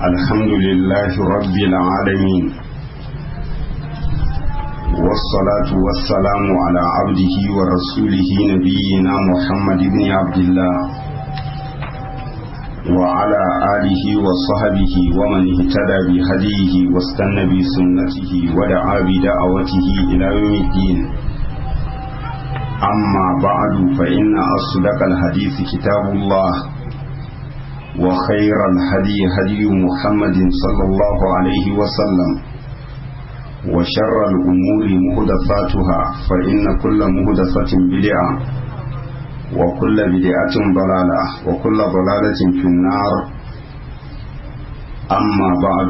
الحمد لله رب العالمين والصلاة والسلام على عبده ورسوله نبينا محمد بن عبد الله وعلى آله وصحبه ومن اهتدى بهديه واستنى بسنته ودعا بدعوته إلى يوم الدين أما بعد فإن أصدق الحديث كتاب الله وخير الهدي هدي محمد صلى الله عليه وسلم وشر الأمور مهدفاتها فإن كل مهدفة بدعة وكل بدعة ضلالة وكل ضلالة في النار أما بعد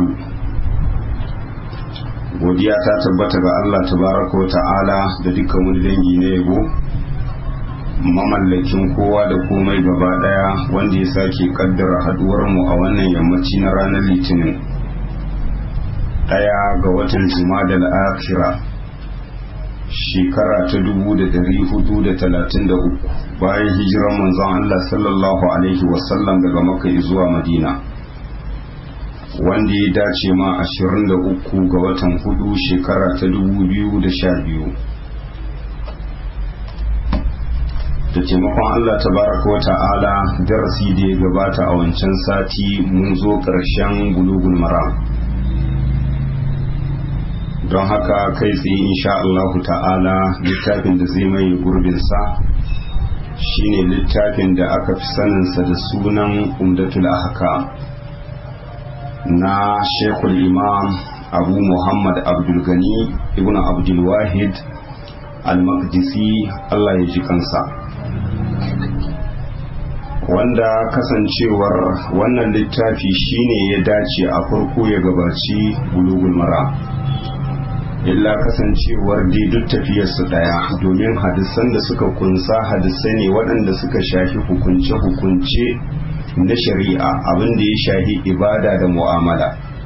godiya ta tabbata ga Allah tabaraka wa ta'ala da dukkan wani dangi na yabo mamallakin kowa da komai gaba daya wanda ya sake kaddara haduwar mu a wannan yammaci na ranar litinin daya ga watan jumadal akhira shekara ta dubu da dari hudu da talatin da uku bayan hijiran manzon Allah sallallahu alaihi wasallam daga makka zuwa madina wanda ya dace ma ashirin da uku ga watan hudu shekara ta dubu biyu da sha biyu da taimakon Allah tabaraka wa ta'ala darasi da ya gabata a wancan sati mun zo ƙarshen bulugul maram don haka kai tsaye insha Allah ta'ala littafin da zai mai gurbinsa shine littafin da aka fi saninsa da sunan umdatul ahkam na shekul imam abu muhammad abdulgani ibn abdulwahid al-maqdisi Allah ya ji kansa wanda kasancewar wannan littafi shine ya dace a farko ya gabaci bulugul mara illa kasancewar dai duk tafiyarsu daya domin hadisan da suka kunsa hadisai ne waɗanda suka shafi hukunce-hukunce na shari'a abin da ya shafi ibada da mu'amala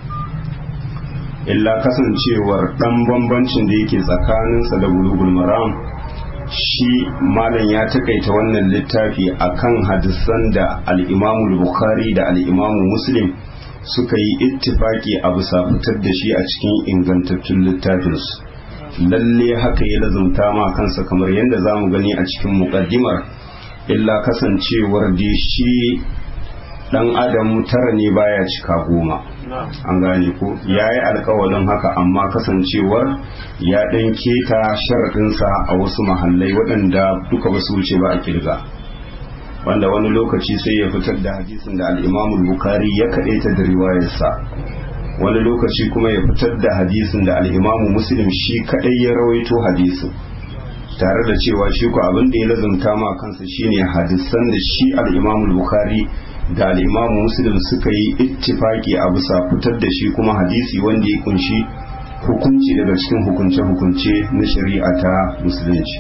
illa kasancewar ɗan bambancin da yake tsakaninsa da bulugul maram shi malam ya takaita wannan littafi akan hadisan da al'imamu bukhari da al'imamu muslim suka yi ittifaki a bisa fitar da shi a cikin ingantattun littafinsu lalle haka ya lazumta ma kansa kamar yadda za mu gani a cikin muƙaddimar illa kasancewar da shi dan adam tara ne baya cika goma an gane ko ya yi alkawalin haka amma kasancewar ya ɗan keta sharaɗinsa a wasu mahallai waɗanda duka ba su wuce ba a kirga wanda wani lokaci sai ya fitar da hadisin da al'imamul bukari ya kaɗaita da riwayarsa wani lokaci kuma ya fitar da hadisin da al'imamu muslim shi kaɗai ya rawaito hadisin tare da cewa shi ku abin da ya lazumta ma kansa shine hadisan da shi al'imamul bukari da al'imamu muslim suka yi ittifaki a bisa fitar da shi kuma hadisi wanda ya kunshi hukunci daga cikin hukunce-hukunce na shari'a ta musulunci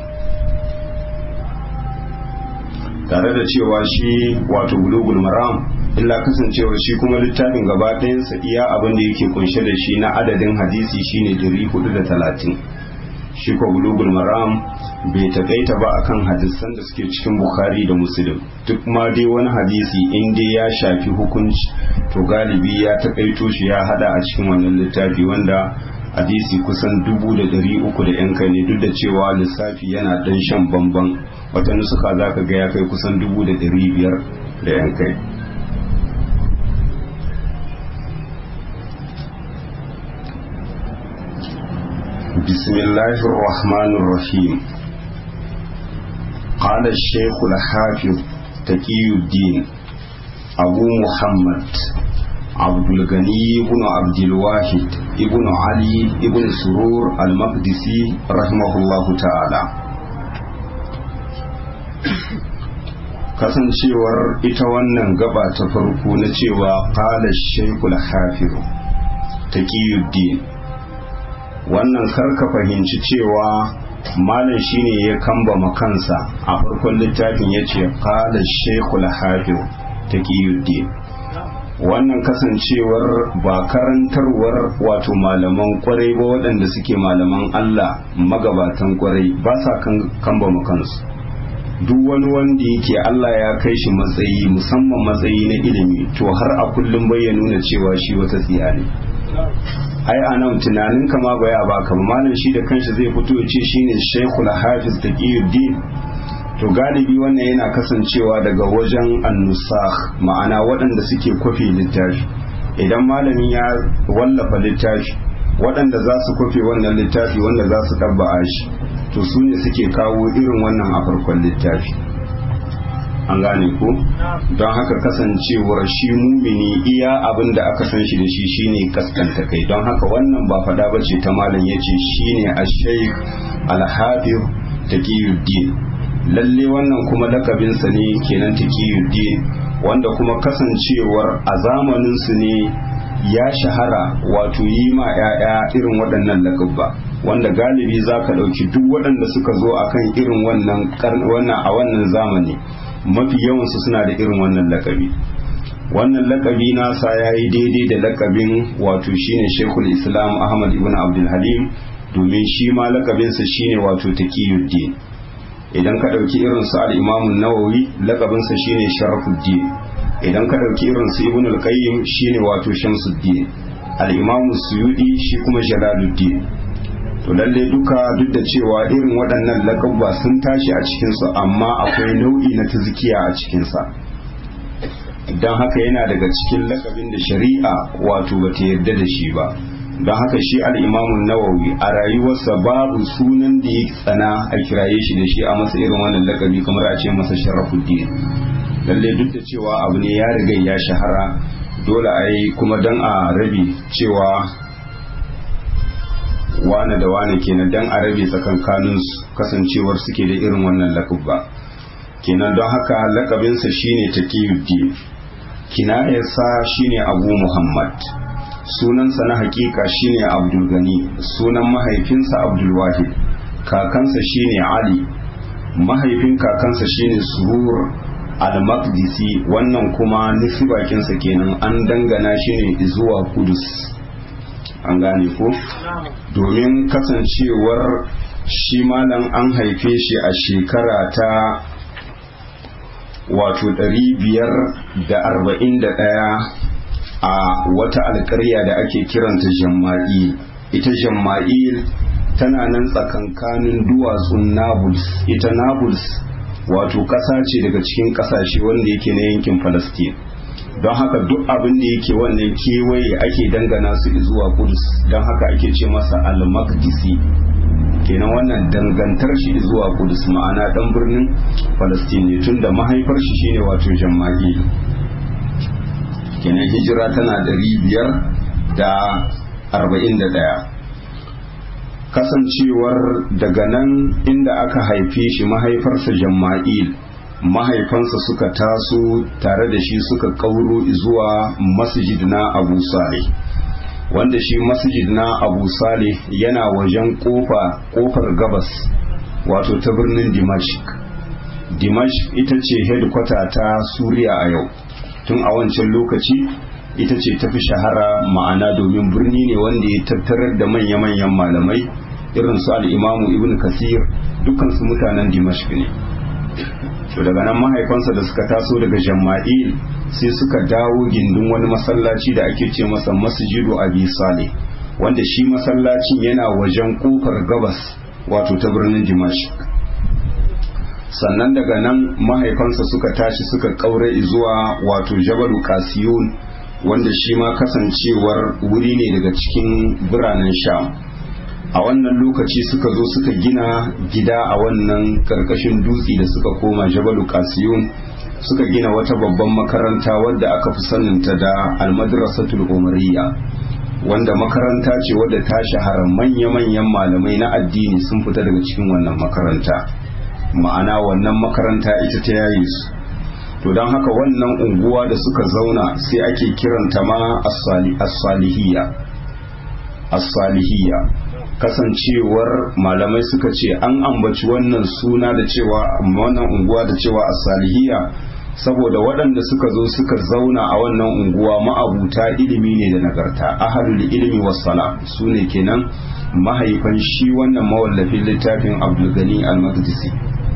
tare da cewa shi wato bulugul maram illa kasancewar shi kuma littafin gaba ɗayansa iya abin da yake kunshe da shi na adadin hadisi shine 430 shi ko bulugul maram bai takaita ba akan hadisan da suke cikin bukhari da muslim duk ma dai wani hadisi in dai ya shafi hukunci to galibi ya takaito shi ya hada a cikin wannan littafi wanda hadisi kusan dubu da dari uku da yan kai ne duk da cewa lissafi yana dan shan bamban wata nusuka za ka ga ya kai kusan dubu da dari biyar da yan kai بسم الله الرحمن الرحيم قال الشيخ الحافظ تقي الدين أبو محمد عبد الغني بن عبد الواحد ابن علي ابن سرور المقدسي رحمه الله تعالى kasancewar ita wannan gaba ta farko na cewa qala shaykhul hafiz taqiyuddin wannan karka fahimci cewa malam shine ya kambama kansa a farkon littafin ya ce qala shaykhul hafiz taqiyuddin wannan kasancewar ba karantarwar wato malaman kwarai ba waɗanda suke malaman Allah magabatan kwarai ba sa kambama kansu duk wani wanda yake Allah ya kai shi matsayi musamman matsayi na ilimi to har a kullum bai nuna cewa shi wata tsiya ne ai a nan tunanin kama ba ya baka malam shi da kanshi zai fito ya ce shine Sheikhul Hafiz Taqiyuddin to galibi wannan yana kasancewa daga wajen annusakh ma'ana waɗanda suke kwafe littafi idan malamin ya wallafa littafi waɗanda za su kwafe wannan littafi wanda za su ɗabba'a shi to su ne suke kawo irin wannan a farkon littafi an gane ko don haka kasancewar shi mumini iya abin da aka san shi da shi shine kaskanta kai don haka wannan ba fada ba ce ta malam ya ce shine ashaik alhafir taqiyuddin lalle wannan kuma lakabinsa ne kenan taqiyuddin wanda kuma kasancewar a zamanin su ne ya shahara wato yi ma 'ya'ya irin waɗannan lakabba wanda galibi za ka ɗauki duk waɗanda suka zo akan irin wannan a wannan zamani mafi yawansu suna da irin wannan lakabi wannan lakabi nasa ya yi daidai da lakabin wato shine shekul islam ahmad ibn abdul halim domin shi ma lakabinsa shine wato taqiyuddin idan ka ɗauki irin su al-imamun nawawi lakabinsa shine sharafuddin idan ka ɗauki irin su ibn al-qayyim shine wato shamsuddin al-imamu suyudi shi kuma jalaluddin to lalle duka duk da cewa irin waɗannan lakabba sun tashi a cikinsu amma akwai nau'i na tazkiya a cikinsa don haka yana daga cikin lakabin da shari'a wato bata yarda da shi ba don haka shi al'imamun nawawi a rayuwarsa babu sunan da ya tsana a kiraye shi da shi a masa irin wannan lakabi kamar a ce masa sharafuddin lalle duk da cewa abu ne ya riga ya shahara dole a yi kuma don a rabi cewa wane da wane kenan dan a rabe tsakankanin kasancewar suke da irin wannan lakabba kenan don haka lakabinsa shine taqiyuddin kinayarsa shine abu muhammad sunansa na hakika shine abdul gani sunan mahaifinsa abdul wahid kakansa shine ali mahaifin kakansa shine surur al-maqdisi wannan kuma bakinsa kenan an dangana shi ne zuwa kudus an gane ko domin kasancewar shi malam an haife shi a shekara ta wato ɗaya a wata alƙarya da ake kiranta jamma'il ita jamma'il tana nan tsakankanin duwatsun nablus ita nablus wato ƙasa ce daga cikin ƙasashe wanda yake na yankin falastin don haka duk abin da yake wannan kewaye ake dangana su zuwa kudus don haka ake ce masa al-maqdisi kenan wannan dangantar shi zuwa kudus ma'ana dan birnin falastin ne tun da mahaifar shi shine wato jamma'i kenan hijira tana ɗari biyar da arba'in da ɗaya kasancewar daga nan inda aka haife shi mahaifarsa jamma'il mahaifansa suka taso tare da shi suka kauro zuwa masjid na abu saleh wanda shi masjid na abu saleh yana wajen kofa kofar gabas wato ta birnin dimashik dimashik ita ce headquarter ta suriya a yau tun a wancan lokaci ita ce tafi shahara ma'ana domin birni ne wanda ya tattarar da manya-manyan malamai irin su al'imamu ibn kasir dukansu mutanen dimashik ne to daga nan mahaifansa da suka taso daga jama'il sai suka dawo gindin wani masallaci da ake ce masa masjidu abi saleh wanda shi masallacin yana wajen kofar gabas wato ta birnin dimashik sannan daga nan mahaifansa suka tashi suka kaure zuwa wato jabalu kasiyun wanda shi ma kasancewar wuri ne daga cikin biranen sham a wannan lokaci suka zo suka gina gida a wannan karkashin dutse da suka koma jabalu kasiyun suka gina wata babban makaranta wadda aka fi saninta da almadrasatul umariya wanda makaranta ce wadda ta shahara manya-manyan malamai na addini sun fita daga cikin wannan makaranta ma'ana wannan makaranta ita ta yaye su to don haka wannan unguwa da suka zauna sai ake kiranta ma as-salihiyya as-salihiyya kasancewar malamai suka ce an ambaci wannan suna da cewa wannan unguwa da cewa as-salihiyya saboda waɗanda suka zo suka zauna a wannan unguwa ma'abuta ilimi ne da nagarta ahalul ilimi wassala su ne kenan mahaifan shi wannan mawallafin littafin abdulgani al-maqdisi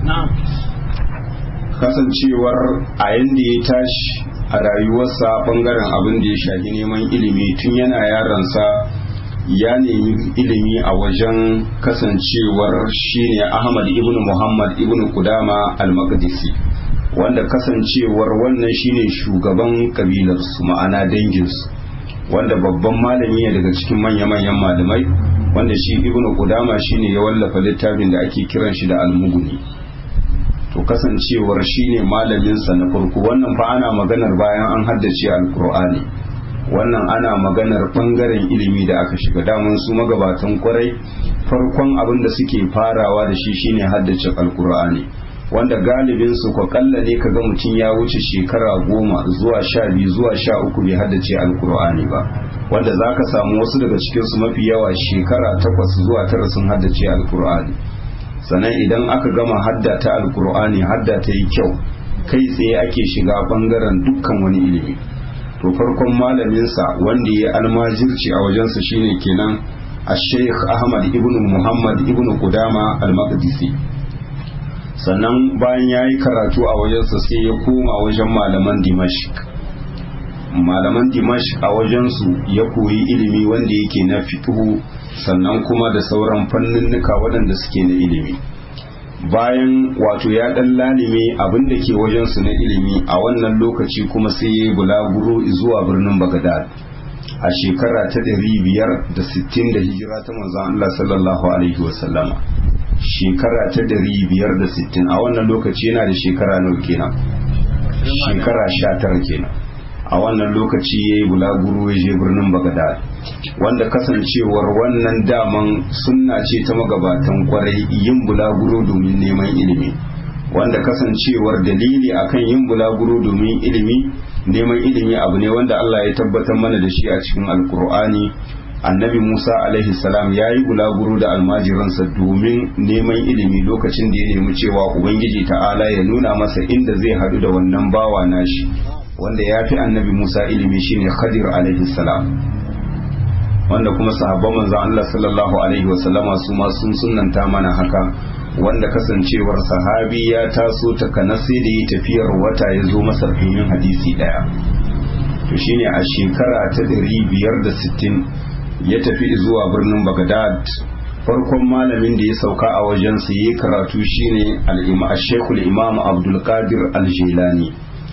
kasancewar a yanda ya tashi a rayuwarsa bangaren abin da ya shafi neman ilimi tun yana yaransa ya nemi ilimi a wajen kasancewar shine ahmad ibn muhammad ibn kudama al-maqdisi wanda kasancewar wannan shine shugaban kabilarsu ma'ana danginsu wanda babban malami ne daga cikin manya-manyan malamai wanda shi ibn kudama shine ya wallafa littafin da ake kiran shi da almuguni to kasancewar shine malaminsa na farko wannan fa ana maganar bayan an haddace alkur'ani wannan ana maganar bangaren ilimi da aka shiga damun su magabatan kwarai farkon abin da suke farawa da shi shine haddace alkur'ani wanda galibin su kwa kalla ne kaga mutum ya wuce shekara goma zuwa sha biyu zuwa sha uku bai haddace alkur'ani ba wanda za ka samu wasu daga cikin su mafi yawa shekara takwas zuwa tara sun haddace alkur'ani sannan idan aka gama hadda ta alkur'ani hadda ta yi kyau kai tsaye ake shiga bangaren dukkan wani ilimi to farkon malaminsa wanda ya almajirci a wajensa shine kenan a sheikh ahmad ibn muhammad ibn kudama al-maqdisi sannan bayan ya yi karatu a wajensa sai ya koma wajen malaman dimashq malaman dimashq a wajensu ya koyi ilimi wanda yake na fiqhu sannan kuma da sauran fanninnika waɗanda suke na ilimi bayan wato ya ɗan lalime abin da ke wajensu na ilimi a wannan lokaci kuma sai ya yi bulaguro zuwa birnin bagadad a shekara ta ɗari biyar da sittin da hijira ta manzon Allah sallallahu alaihi wasallama shekara ta ɗari biyar da sittin a wannan lokaci yana da shekara nawa kenan shekara sha tara kenan a wannan lokaci ya yi bulaguro ya je birnin bagadad wanda kasancewar wannan daman sunna ce ta magabatan kwarai yin bulaguro domin neman ilimi wanda kasancewar dalili akan yin bulaguro domin ilimi neman ilimi abu ne wanda Allah ya tabbatar mana da shi a cikin alkur'ani annabi musa alaihi salam ya yi bulaguro da almajiransa domin neman ilimi lokacin da ya nemi cewa ubangiji ta'ala ya nuna masa inda zai haɗu da wannan bawa nashi wanda ya fi annabi musa ilimi shine khadir alaihi salam wanda kuma sahabban manzon Allah sallallahu alaihi wasallama su ma sun sunnanta mana haka wanda kasancewar sahabi ya taso ta kanasi da yi tafiyar wata ya zo masar yin hadisi daya to shine a shekara ta 560 ya tafi zuwa birnin Baghdad farkon malamin da ya sauka a wajen sa yi karatu shine al-imam Sheikhul Imam Abdul Qadir Al-Jilani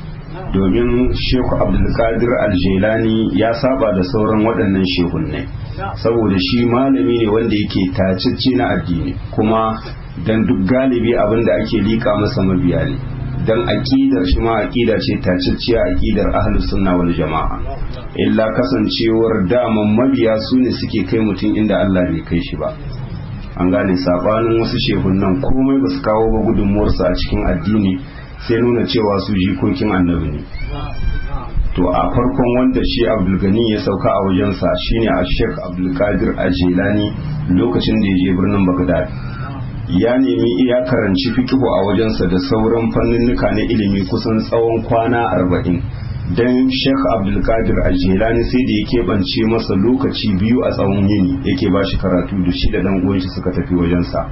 domin Sheikh Abdul Qadir Al-Jilani ya saba da sauran waɗannan shehunnai saboda shi malami ne wanda yake tacicci na addini kuma dan duk galibi abin da ake lika masa mabiya ne dan aqidar shi ma aqida ce tacicciya aqidar ahlus sunna wal jamaa illa kasancewar daman mabiya su ne suke kai mutum inda Allah bai kai shi ba an gane sabanin wasu shehunan komai ba su kawo ba gudunmuwarsu a cikin addini sai nuna cewa su jikokin annabi ne to a farkon wanda shi abdulgani ya sauka a wajensa shine a sheikh abdulkadir a jelani lokacin da ya je birnin bagdad ya nemi iya karanci fikihu a wajensa da sauran fanninnika na ilimi kusan tsawon kwana arba'in don sheikh abdulkadir a jelani sai da ya keɓance masa lokaci biyu a tsawon yini yake ba shi karatu da shi da dan uwanshi suka tafi wajensa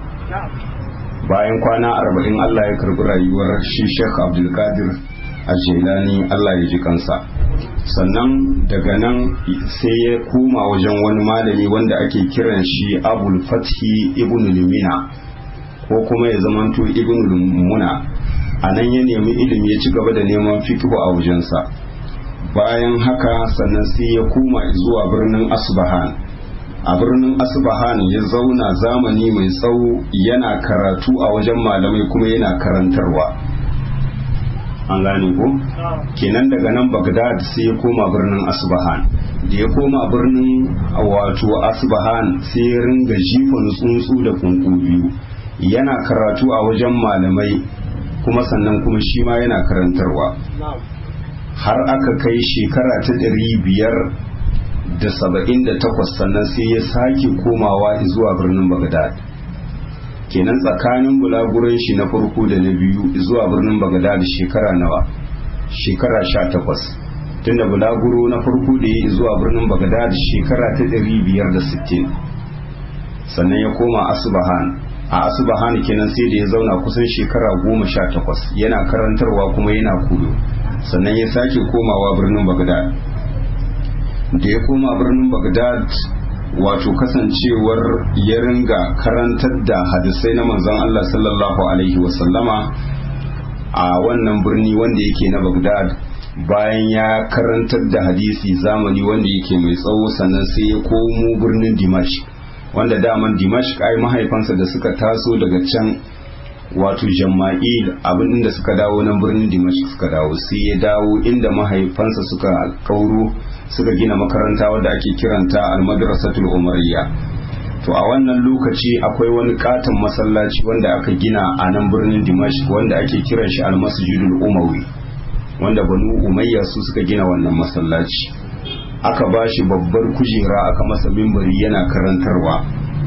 bayan kwana arba'in allah ya karbi rayuwar shi sheikh abdulkadir a jelani allah ya ji kansa sannan daga nan sai ya koma wajen wani malami wanda ake kiran shi abul fathi ibn limina ko kuma ya zamanto ibn muna a nan ya nemi ilimi ya ci gaba da neman fikihu a wajensa bayan haka sannan sai ya koma zuwa birnin asbahan a birnin asbahan ya zauna zamani mai tsawo yana karatu a wajen malamai kuma yana karantarwa an gane ko kenan daga nan bagdad sai ya koma birnin asbahan da ya koma birnin wato asbahan sai ya ringa jifan tsuntsu da kunku biyu yana karatu a wajen malamai kuma sannan kuma shi ma yana karantarwa har aka kai shekara ta ɗari biyar da saba'in da takwas sannan sai ya sake komawa zuwa birnin bagdad kenan tsakanin bulaguran shi na farko da na biyu zuwa birnin bagdad shekara nawa shekara sha takwas tunda bulaguro na farko da ya zuwa birnin bagdad shekara ta ɗari biyar da sittin sannan ya koma asbahan a asubahani kenan sai da ya zauna kusan shekara goma sha takwas yana karantarwa kuma yana kudu sannan ya sake komawa birnin bagdad da ya koma birnin bagdad wato kasancewar ya ringa karantar da hadisai na manzon Allah sallallahu alaihi wasallama a wannan birni wanda yake na bagdad bayan ya karantar da hadisi zamani wanda yake mai tsawo sannan sai ya komo birnin dimashq wanda daman dimashq ai mahaifansa da suka taso daga can wato jama'il abin da suka dawo nan birnin dimashq suka dawo sai ya dawo inda mahaifansa suka kauro suka gina makaranta wadda ake kiranta almadrasatul umariyya to a wannan lokaci akwai wani katon masallaci wanda aka gina a nan birnin dimashq wanda ake kiran shi almasjidul umawi wanda banu umayya su suka gina wannan masallaci aka ba shi babbar kujera aka masa mimbari yana karantarwa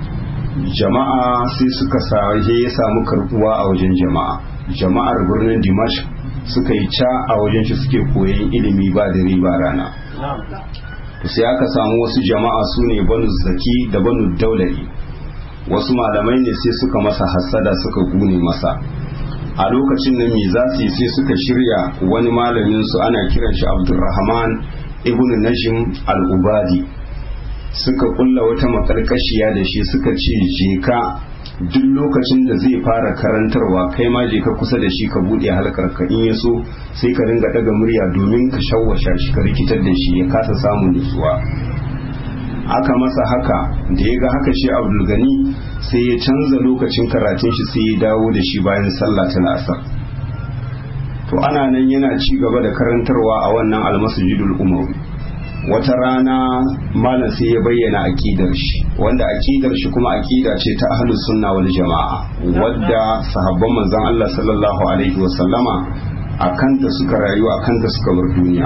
jama'a sai suka sahe ya samu karbuwa a wajen jama'a jama'ar birnin dimash suka yi ca a wajen shi suke koyon ilimi ba dare ba rana sai aka samu wasu jama'a su ne banu zaki da banu daulari wasu malamai ne sai suka masa hassada suka gune masa a lokacin nan me za su yi sai suka shirya wani malamin su ana kiran shi abdulrahman ibn najim al-ubadi suka kulla wata makarkashiya da shi suka ce je ka duk lokacin da zai fara karantarwa kai ma je ka kusa da shi ka bude halkar ka in ya so sai ka ringa daga murya domin ka shawwasha shi ka rikitar da shi ya kasa samun nutsuwa aka masa haka da ya ga haka shi abdul gani sai ya canza lokacin karatun shi sai ya dawo da shi bayan sallah ta asar to ana nan yana ci gaba da karantarwa a wannan almasjidul umawi wata rana malam sai ya bayyana akidar shi wanda akidar shi kuma akida ce ta ahlus sunna wal jama'a wadda sahabban manzon Allah sallallahu alaihi wa sallama akanta suka rayu akanta suka bar duniya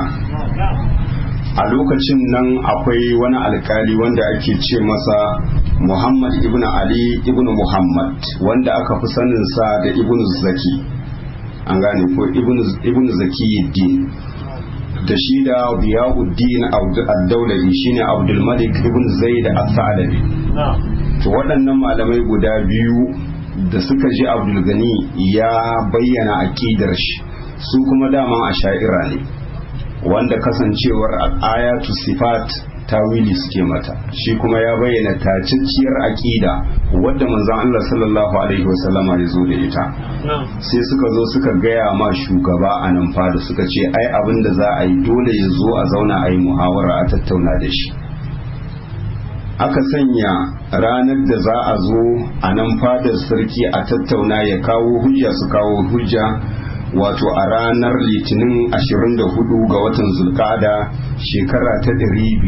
a lokacin nan akwai wani alkali wanda ake ce masa Muhammad ibn Ali ibn Muhammad wanda aka fi saninsa da ibn Zaki an gane ko ibn Zaki din da shi da Biyauddin ad-Daulari shine Abdul Malik ibn Zaid al-Thalabi to waɗannan malamai guda biyu da suka ji Abdul Gani ya bayyana akidar shi su kuma daman asha'ira ne wanda kasancewar ayatu sifat tawili suke mata shi kuma ya bayyana tacicciyar aƙida wadda manzon Allah sallallahu alaihi wasallama ya zo da ita sai suka zo suka gaya ma shugaba a nan fada suka ce ai abin da za a yi dole ya zo a zauna a yi muhawara a tattauna da shi aka sanya ranar da za a zo a nan fadar sarki a tattauna ya kawo hujja su kawo hujja wato a ranar litinin 24 ga watan zulkada shekara ta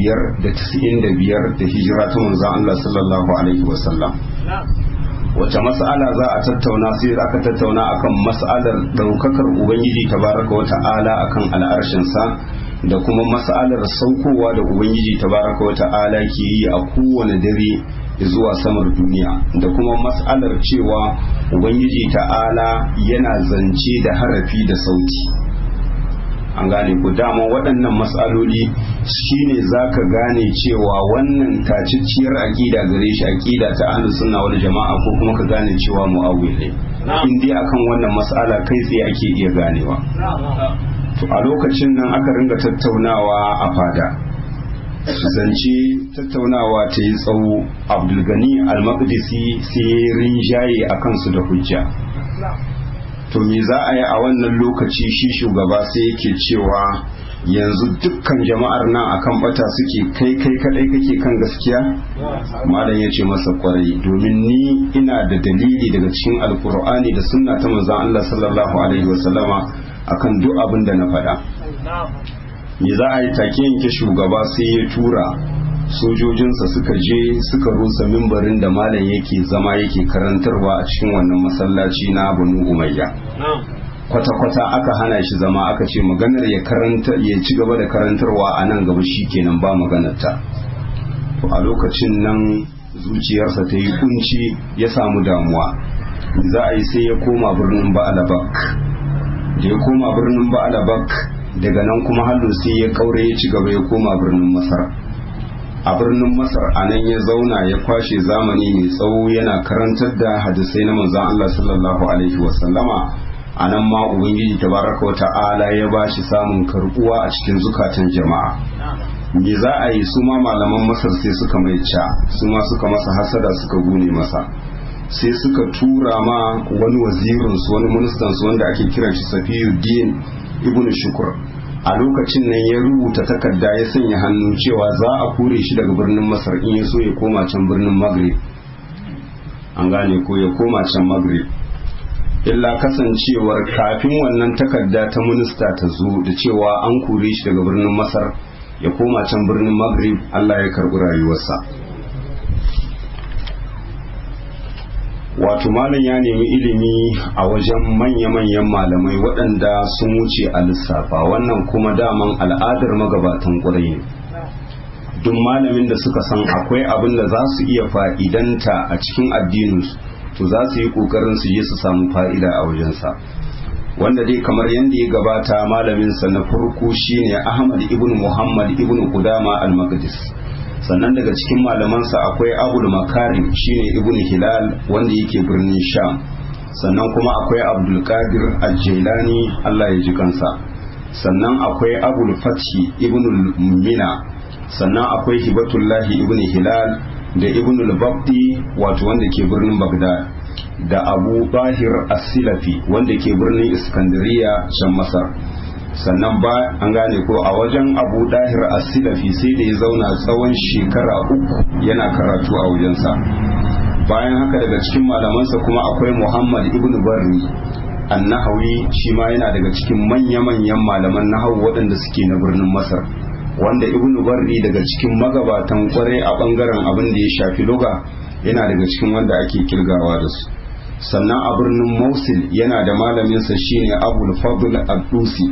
595 da hijira ta manzan Allah sallallahu alaihi wasallam wace mas'ala za a tattauna sai aka tattauna akan mas'alar daukakar ubangiji tabaraka wa ta'ala akan al'arshinsa da kuma mas'alar saukowa da ubangiji tabaraka wa ta'ala ke yi a kowane dare zuwa samar duniya da kuma mas'alar cewa ubangiji ta'ala yana zance da harafi da sauti an gane ku dama waɗannan mas'aloli shine zaka gane cewa wannan tacicciyar aƙida gare shi aƙida ta ahlus sunna wal jama'a ko kuma ka gane cewa mu'awwil ne in dai akan wannan mas'ala kai tsaye ake iya ganewa to a lokacin nan aka ringa tattaunawa a fada zance tattaunawa ta yi tsawo abdulgani al-maqdisi sai rinjaye a kansu da hujja to me za a yi a wannan lokaci shi shugaba sai yake cewa yanzu dukkan jama'ar nan akan bata suke kai kai kadai kake kan gaskiya malam ya ce masa kwarai domin ni ina da dalili daga cikin alkur'ani da sunna ta manzon Allah sallallahu alaihi wasallama akan duk abin da na faɗa me za a yi take yanke shugaba sai ya tura sojojinsa suka je suka rusa mimbarin da malam yake zama yake karantarwa a cikin wannan masallaci na banu umayya kwata-kwata aka hana shi zama aka ce maganar ya karanta ya ci gaba da karantarwa a nan gaba shi kenan ba maganarta to a lokacin nan zuciyarsa ta yi kunci ya samu damuwa za a yi sai ya koma birnin ba'alabak da ya koma birnin ba'alabak daga nan kuma hallo sai ya kaure ya ci gaba ya koma birnin masar a birnin masar a nan ya zauna ya kwashe zamani mai tsawo yana karantar da hadisai na manzon Allah sallallahu alaihi wasallama a nan ma ubangiji tabaraka wa ta'ala ya ba shi samun karbuwa a cikin zukatan jama'a me za a yi su ma malaman masar sai suka mai ca su ma suka masa hasada suka gune masa sai suka tura ma wani wazirinsu wani ministansu wanda ake kiran shi safiyuddin ibn shukur a lokacin nan ya rubuta takarda ya sanya hannu cewa za a kore shi daga birnin masar in ya so ya koma can birnin maghrib an gane ko ya koma can maghrib illa kasancewar kafin wannan takarda ta minista ta zo da cewa an kore shi daga birnin masar ya koma can birnin maghrib allah ya karbi rayuwarsa wato malam ya nemi ilimi a wajen manya-manyan malamai waɗanda sun wuce a lissafa wannan kuma daman al'adar magabatan ƙurai ne duk malamin da suka san akwai abin da za su iya fa'idanta a cikin addininsu to za su yi ƙoƙarin su je su samu fa'ida a wajensa wanda dai kamar yadda ya gabata malaminsa na farko shine ahmad ibn muhammad ibn qudama al-maqdis sannan daga cikin malamansa akwai abul makarim shine ibn hilal wanda yake birnin sham sannan kuma akwai abdul qadir al-jailani Allah ya ji kansa sannan akwai abul fathi ibn mina sannan akwai hibatullahi ibn hilal da ibn al-babdi wato wanda ke birnin bagdad da abu bahir as-silafi wanda ke birnin iskandariya can masar sannan ba an gane ko a wajen abu dahir as-silafi sai da ya zauna tsawon shekara uku yana karatu a wajensa bayan haka daga cikin malamansa kuma akwai muhammad ibn barri annahawi shi ma yana daga cikin manya-manyan malaman nahawu waɗanda suke na birnin masar wanda ibn barri daga cikin magabatan kwarai a ɓangaren abin da ya shafi loga yana daga cikin wanda ake kirgawa da su sannan a birnin Mosul yana da malaminsa shine Abul Fadl Ad-Dusi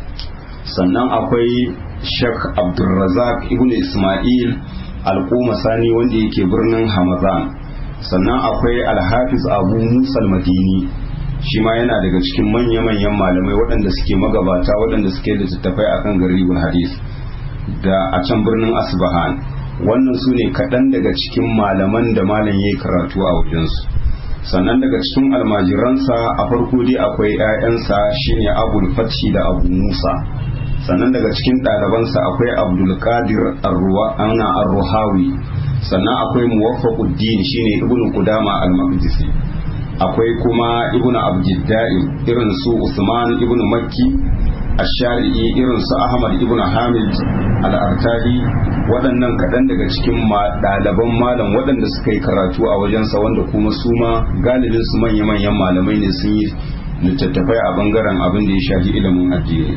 sannan akwai Sheikh Abdulrazak ibn Ismail Al-Qumasani wanda yake birnin Hamadan sannan akwai Al-Hafiz Abu Musa Al-Madini shi ma yana daga cikin manya-manyan malamai waɗanda suke magabata waɗanda suke da tattafai akan garibul hadis da a can birnin Asbahan wannan su ne kaɗan daga cikin malaman da malam ya yi karatu a wajensu sannan daga cikin almajiransa a farko dai akwai 'ya'yansa shine abul fathi da abu musa sannan daga cikin ɗalibansa akwai abdul qadir ana arruhawi sannan akwai muwaffaquddin shine ibnu qudama al-maqdisi akwai kuma ibnu abdidda'im irin su usman ibnu makki ashari'i irin su ahmad ibnu hamid al-artadi waɗannan kaɗan daga cikin ɗaliban malam waɗanda suka yi karatu a wajensa wanda kuma su ma galibin su manya-manyan malamai ne sun yi littattafai a bangaren abin da ya shafi ilimin addini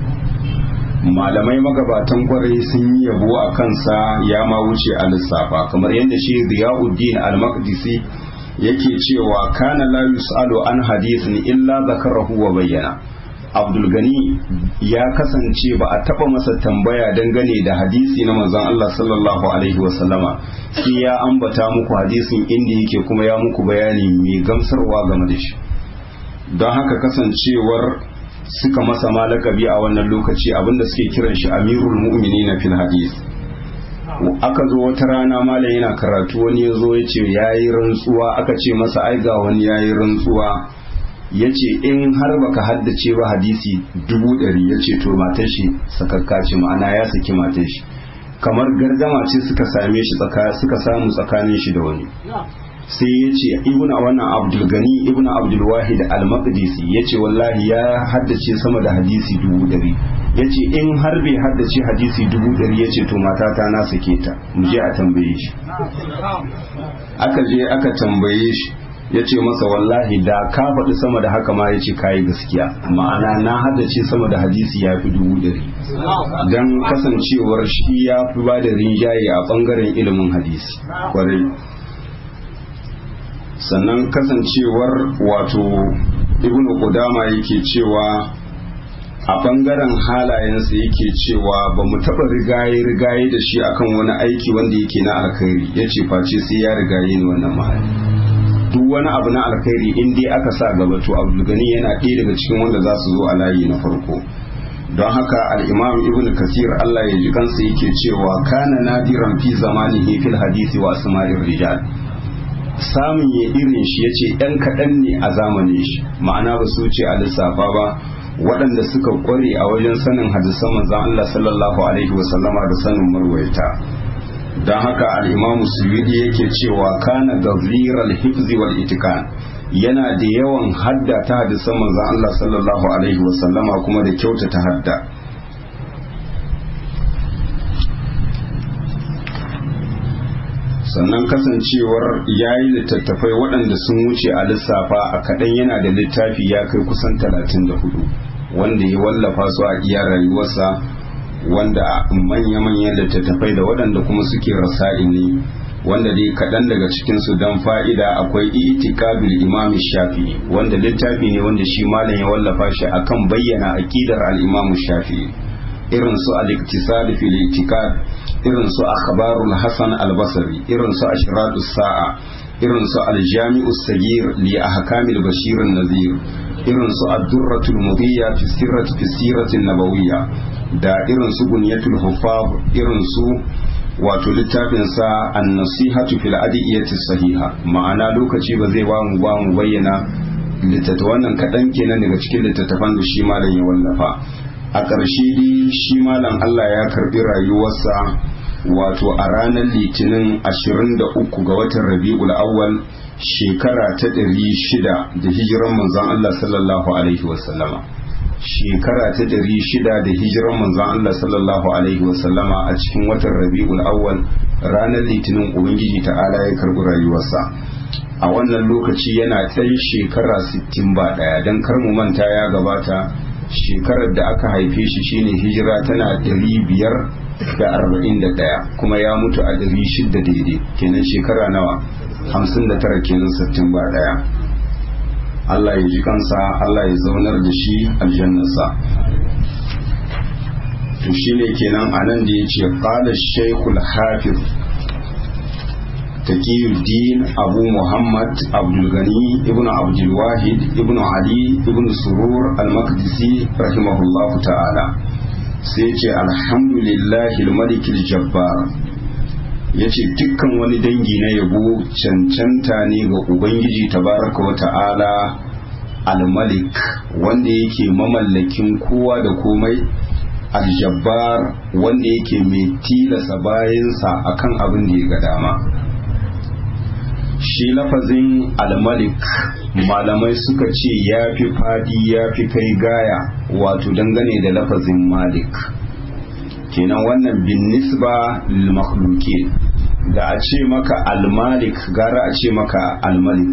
malamai magabatan kwarai sun yi yabo a kansa ya ma wuce a lissafa kamar yadda shi riyauddin al-maqdisi yake cewa kana la yus'alu an hadithin illa zakarahu wa bayyana abdulgani ya kasance ba a taba masa tambaya dangane da hadisi na manzon Allah sallallahu alaihi wasallama sai ya ambata muku hadisin inda yake kuma ya muku bayani mai gamsarwa game da shi don haka kasancewar suka masa malakabi a wannan lokaci abinda suke kiran shi amirul mu'minin fil hadis aka zo wata rana malam yana karatu wani ya zo ya ce ya yi rantsuwa aka ce masa ai ga wani ya yi rantsuwa ya ce in har baka haddace ba hadisi dubu ɗari ya ce to matar shi sakakka ce ma'ana ya saki matar shi kamar gardama ce suka same shi suka samu tsakanin shi da wani sai ya ce ibn wannan abdul gani ibn abdul wahid al maqdisi ya ce wallahi ya haddace sama da hadisi dubu ɗari ya ce in har bai haddace hadisi dubu ɗari ya ce to matata na sake ta mu je a tambaye shi aka je aka tambaye shi ya ce masa wallahi da ka faɗi sama da haka ma ya ce kayi gaskiya ma'ana na haddace sama da hadisi ya fi dubu ɗari don kasancewar shi ya fi ba da rinjaye a ɓangaren ilimin hadisi kwarai sannan kasancewar wato ibn Qudama yake cewa a ɓangaren halayensa yake cewa ba mu taɓa rigaye rigaye da shi akan wani aiki wanda yake na alkhairi ya ce face sai ya rigaye ni wannan mahali duk wani abu na alkhairi in dai aka sa gaba to abdulgani yana ɗaya daga cikin wanda za su zo a layi na farko don haka al-imam ibn kasir Allah ya ji kansa yake cewa kana nadiran fi zamanihi fil hadisi wa asma'ir rijal samun ya irin shi yace ɗan kaɗan ne a zamanin shi ma'ana ba su ce a lissafa ba waɗanda suka ƙware a wajen sanin hadisan manzon Allah sallallahu alaihi wa sallama da sanin marwaita don haka al-imamu suyudi yake cewa kana gazliral hifzi wal itikan yana da yawan hadda ta hadisan manzon Allah sallallahu alaihi wa sallama kuma da kyautata hadda sannan kasancewar ya yi littattafai waɗanda sun wuce a lissafa a kaɗan yana da littafi ya kai kusan talatin da hudu wanda ya wallafa su a iya rayuwarsa wanda manya-manyan littattafai da waɗanda kuma suke rasa'i ne wanda dai kaɗan daga cikinsu don fa'ida akwai itikabil imam shafi'i wanda littafi ne wanda shi malam ya wallafa shi akan bayyana aƙidar al-imam shafi'i irin su al-iktisad fil itikad irin su akhbarul hasan al-basri irin su ashratus sa'a irin su al-jami'us sagir li ahkamil bashir an-nazir irin su ad-durratul mudiyya fi sirrati fi sirati nabawiyya da irin su bunyatul huffaz irin su wato littafin sa an-nasihatu fil adiyati sahiha ma'ana lokaci ba zai ba mu ba mu bayyana littattafan wannan kadan kenan daga cikin littattafan da shi malam ya wallafa a ƙarshe dai shi malam Allah ya karbi rayuwarsa wato a ranar litinin 23 ga watan rabi'ul awwal shekara ta 600 da hijiran manzon Allah sallallahu alaihi wasallama shekara ta 600 da hijiran manzon Allah sallallahu alaihi wasallama a cikin watan rabi'ul awwal ranar litinin ubangiji ta'ala ya karbi rayuwarsa a wannan lokaci yana ɗan shekara 60 ba ɗaya don kar mu manta ya gabata shekarar da aka haife shi shine hijira tana ɗari biyar da arba'in da ɗaya kuma ya mutu a ɗari shida daidai kenan shekara nawa hamsin da tara kenan sittin ba ɗaya Allah ya ji kansa Allah ya zaunar da shi aljannarsa to shine kenan anan da ya ce qala shaykhul hafiz تقي الدين أبو محمد عبد الغني ابن عبد الواحد ابن علي ابن سرور المقدسي رحمه الله تعالى سيتي الحمد لله الملك الجبار yace dukkan wani dangi na yabo cancanta ne ga ubangiji tabaraka wa ta'ala al-malik wanda yake mamallakin kowa da komai al-jabbar wanda yake mai tilasa bayansa akan abin da ya ga dama shi lafazin almalik malamai suka ce ya fi fadi ya fi kai gaya wato dangane da lafazin malik kenan wannan bin nisba lil da a ce maka almalik gara a ce maka almalik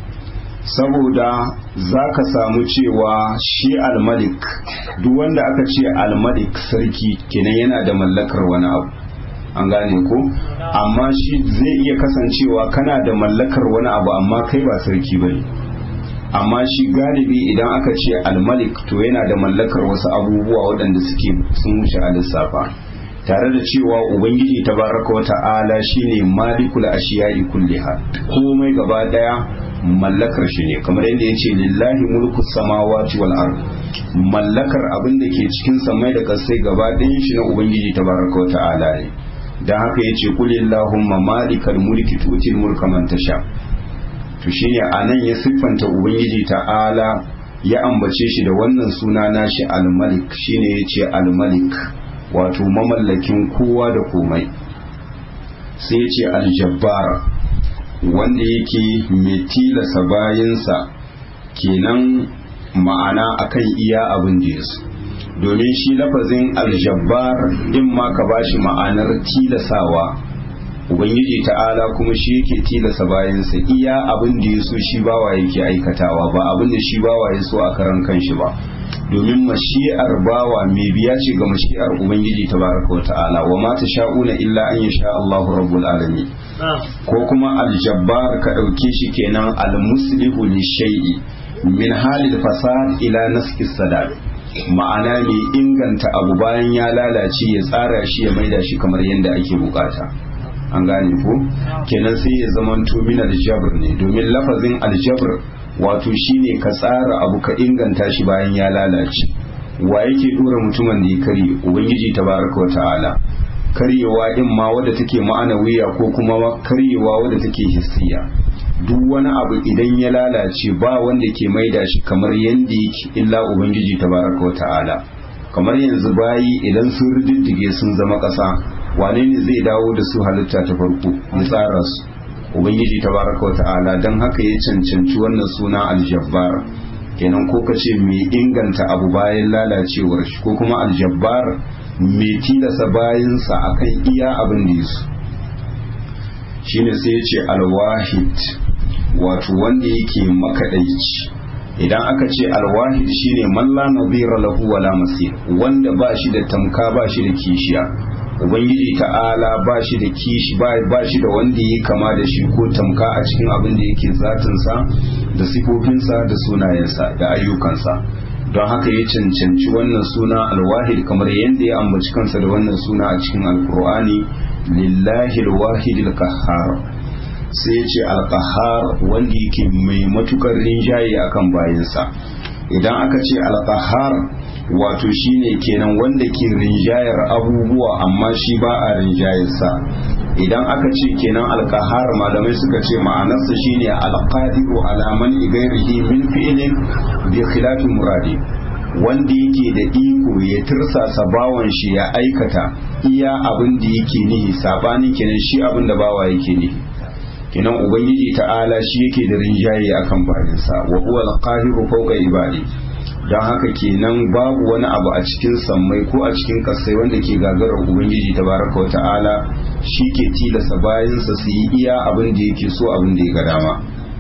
saboda za ka samu cewa shi almalik duk wanda aka ce almalik sarki kenan yana da mallakar wani abu an gane ko amma shi zai iya kasancewa kana da mallakar wani abu amma kai ba sarki ba ne amma shi galibi idan aka ce almalik to yana da mallakar wasu abubuwa waɗanda suke sun wuce a lissafa tare da cewa ubangiji tabaraka wa ta'ala shine malikul ashiya'i kulliha komai gaba daya mallakar shi ne kamar yadda ya ce lillahi mulku samawati wal ard mallakar abin da ke cikin samai da kasai gaba ɗayan shi na ubangiji tabaraka wa ta'ala ne dan haka yace qul illahumma malikal mulki tutil mulka man tasha to shine anan ya siffanta ubangiji ta'ala ya ambace shi da wannan suna nashi al-malik shine yace al-malik wato mamallakin kowa da komai sai yace al-jabbar wanda yake mai tilasa bayansa kenan ma'ana akan iya abin da yasu domin shi lafazin aljabbar in ma ka bashi ma'anar tilasawa ubangiji ta'ala kuma shi yake tilasa bayansa iya abin da ya so shi bawa yake aikatawa ba abin da shi bawa ya so a karan kanshi ba domin mashi'ar bawa mai biya ce ga mashi'ar ubangiji tabaraka wa ta'ala wa ma sha'una illa an yasha Allahu rabbul alamin ko kuma aljabbar ka dauke shi kenan almuslihu li shay'i min halil fasad ila naski sadad ma'ana mai inganta abu bayan ya lalace ya tsara shi ya maida shi kamar yadda ake bukata an gane ko kenan sai ya zamanto min aljabr ne domin lafazin aljabr wato shine ka tsara abu ka inganta shi bayan ya lalace wa yake dora mutumin da ya karye ubangiji tabaraka wata'ala karyewa in ma wadda take ma'anawiya ko kuma karyewa wadda take hissiya duk wani abu idan ya lalace ba wanda ke maida shi kamar yanda yake illa ubangiji tabaraka wata'ala kamar yanzu bayi idan sun riddige sun zama ƙasa wane ne zai dawo da su halitta ta farko ya tsara su ubangiji tabaraka wata'ala don haka ya cancanci wannan suna aljabbar kenan ko ka ce mai inganta abu bayan lalacewar shi ko kuma aljabbar mai tilasa bayansa akan iya abin da yasu shine sai ya ce alwahid wato wanda yake makaɗaici idan aka ce alwahid shine man la nadhira lahu wala masir wanda ba shi da tamka ba shi da kishiya ubangiji ta'ala ba shi da kishi ba shi da wanda ya kama da shi ko tamka a cikin abin da yake zatinsa da sifofinsa da sunayensa da ayyukansa don haka ya cancanci wannan suna alwahid kamar yadda ya ambaci kansa da wannan suna a cikin alkur'ani lillahi alwahid alqahhar sai ya ce alqahhar wanda yake mai matukar rinjaye akan bayansa idan aka ce alqahhar wato shine kenan wanda ke rinjayar abubuwa amma shi ba a rinjayarsa idan aka ce kenan alkahar malamai suka ce ma'anarsa shine alqadiru ala man ghairihi min fi'lin bi khilafi muradi wanda yake da iko ya tirsasa bawan shi ya aikata iya abin da yake nihi sabanin kenan shi abin da bawa yake nihi kenan ubangiji ta'ala shi yake da rinjaye akan bayansa wa huwa alqahiru fawqa ibadi don haka kenan babu wani abu a cikin sammai ko a cikin kasai wanda ke gagarar ubangiji tabaraka wata'ala shi ke tilasa bayansa su yi iya abin da yake so abin da ya ga dama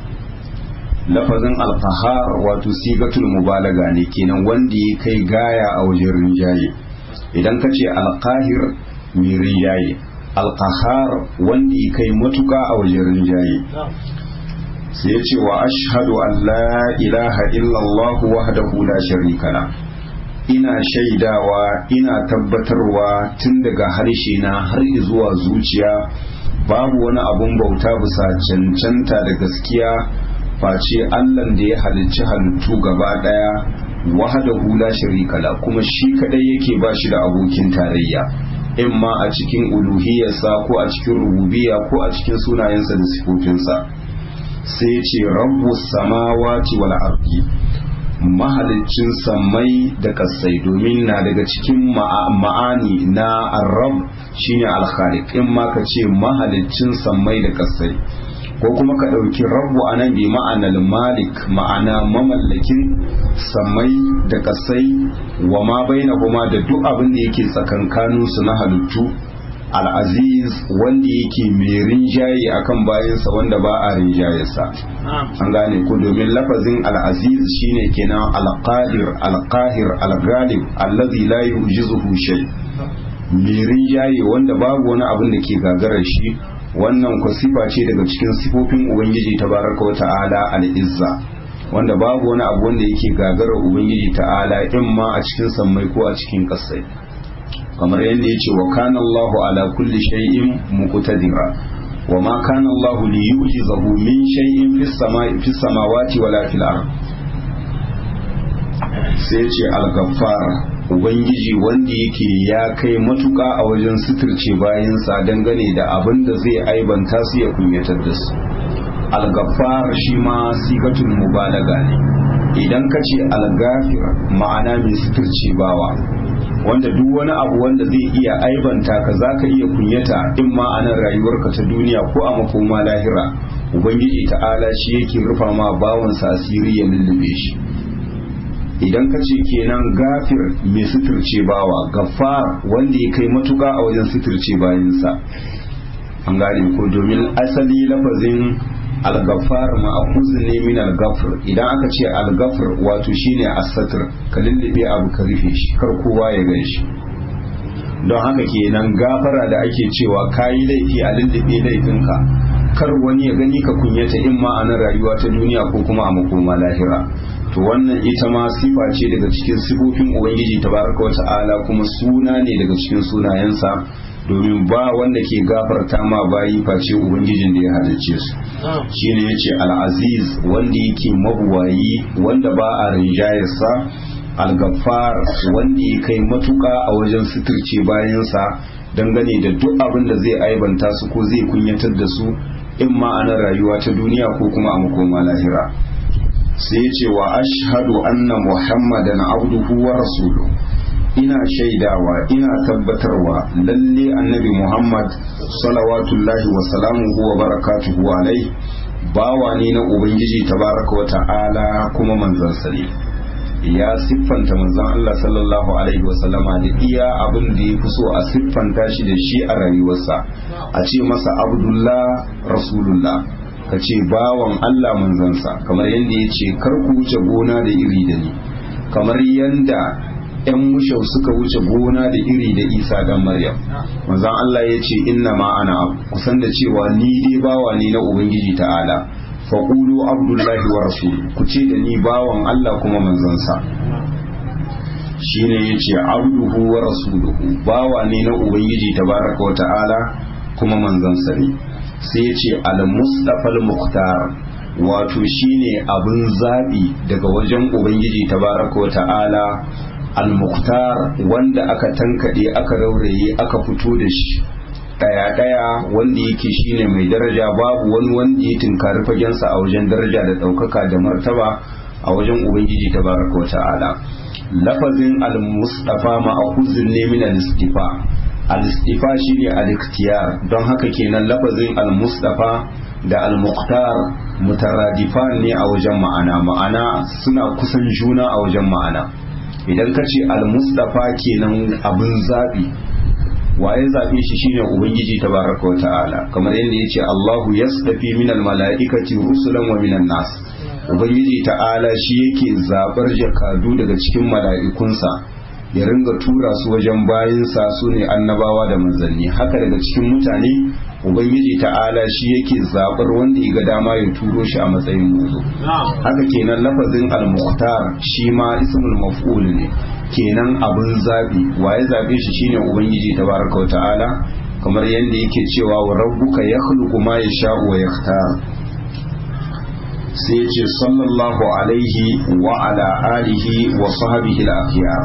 lafazin alfahar wato sigatul mubalaga ne kenan wanda ya kai gaya a wajen rinjaye idan ka ce alkahir mai rinjaye alkahar wanda ya kai matuka a wajen rinjaye sai ya ce wa ashhadu an la ilaha illallah wahdahu la sharika la ina shaidawa ina tabbatarwa tun daga harshe na har zuwa zuciya babu wani abun bauta bisa cancanta da gaskiya face Allah da ya halicci halittu gaba daya wahdahu la sharika la kuma shi kadai yake ba shi da abokin tarayya in ma a cikin uluhiyarsa ko a cikin rububiyya ko a cikin sunayensa da sifofinsa sai ce rabbu samawati wal ardi mahalicin sammai da kasai domin na daga cikin ma'ani na arab shine alkhaliq in ma ka ce mahalicin sammai da kasai ko kuma ka ɗauki rabbu a nan bi ma'anar malik ma'ana mamallakin sammai da kasai wa ma baina kuma da duk abin da yake tsakankaninsu na halittu al'aziz wanda yake mai rinjaye akan bayansa wanda ba a rinjayesa an gane ko domin lafazin al'aziz shine kenan alqadir alqahir algalib allazi la yujizuhu shay mai rinjaye wanda babu wani abin da ke gagarar shi wannan ku sifa ce daga cikin sifofin ubangiji tabaraka wa ta'ala al-izza wanda babu wani abu wanda yake gagarar ubangiji ta'ala in ma a cikin sammai ko a cikin kasai kamar yadda ya ce wa kana Allahu ala kulli shay'in muqtadira wa ma kana Allahu li yujizahu min shay'in fis samai fis samawati wala fil ard sai ce al-ghaffar ubangiji wanda yake ya kai matuka a wajen suturce bayansa dangane da abin da zai aibanta su ya kunyatar da su al-ghaffar shi ma sigatul mubalaga ne idan ka ce al-ghafir ma'ana mai suturce bawa wanda duk wani abu wanda zai iya aibanta ka za ka iya kunyata in ma a nan rayuwarka ta duniya ko a makoma lahira ubangiji ta'ala shi yake rufa ma bawansa asiri ya lullube shi idan ka ce kenan gafir mai suturce bawa gafar wanda ya kai matuka a wajen suturce bayansa an gane ko domin asali lafazin al-ghaffar ma'khuz ne min al-ghafr idan aka ce al-ghafr wato shine as-satr ka lullube abu ka rufe shi kar kowa ya gan shi don haka kenan gafara da ake cewa kayi laifi a lullube laifinka kar wani ya gani ka kunyata in ma a nan rayuwa ta duniya ko kuma a makoma lahira to wannan ita ma sifa ce daga cikin sifofin ubangiji tabaraka wa ta'ala kuma suna ne daga cikin sunayensa domin ba wanda ke gafarta ma bayi face ubangijin da ya halicce su shine yace al-aziz wanda yake mabuwayi wanda ba a rinjayarsa al-gaffar wanda ya kai matuƙa a wajen suturce bayansa dangane da duk abin da zai aibanta su ko zai kunyatar da su in ma'anar rayuwa ta duniya ko kuma a makoma lahira sai ce wa ashhadu anna muhammadan abduhu wa rasuluhu ina shaidawa ina tabbatarwa lalle annabi muhammad salawatullahi wa salamuhu wa barakatuhu alai bawa ne na ubangiji tabaraka wa ta'ala kuma manzansa ne ya siffanta manzon Allah sallallahu alaihi wa sallama da iya abin da ya fi so a siffanta shi da shi a rayuwarsa a ce masa abdullah rasulullah ka ce bawan Allah manzansa kamar yadda ya ce kar ku wuce gona da iri da ni kamar yadda ‘yan mushau suka wuce gona da iri da isa dan maryam manzan Allah ya ce inna ma ana kusan da cewa ni dai bawa ne na ubangiji ta'ala faƙulu abdullahi wa rasul ku ce da ni bawan Allah kuma manzansa shine ya ce abduhu wa rasuluhu bawa ne na ubangiji tabaraka wa ta'ala kuma manzansa ne sai ya ce al-mustafa al-mukhtar wato shine abin zabi daga wajen ubangiji tabaraka wa ta'ala al-mukhtar wanda aka tankade aka rauraye aka fito da shi daya daya wanda yake shine mai daraja babu wani wanda ya tinkari fagensa a wajen daraja da daukaka da martaba a wajen ubangiji tabaraka wa ta'ala lafazin al-mustafa ma'khuzun ne min al-istifa al-istifa shine al-ikhtiyar don haka kenan lafazin al-mustafa da al-muqtar mutaradifan ne a wajen ma'ana ma'ana suna kusan juna a wajen ma'ana idan ka ce al-mustafa kenan abin zabi waye zabe shi shine ubangiji tabaraka wa ta'ala kamar yadda yace Allahu yasdafi min al-mala'ikati rusulan wa minan nas ubangiji ta'ala shi yake zabar jakadu daga cikin mala'ikunsa ya ringa tura su wajen bayinsa su ne annabawa da manzanni haka daga cikin mutane ubangiji ta'ala shi yake zabar wanda ya ga dama ya turo shi a matsayin muzo haka kenan lafazin al-mukhtar shi ma ismul maf'ul ne kenan abin zabi waye zabe shi shine ubangiji tabaraka wa ta'ala kamar yadda yake cewa wa rabbuka yakhluqu ma yasha'u wa yakhtar sai ce sallallahu alaihi wa ala alihi wa sahbihi al-akhyar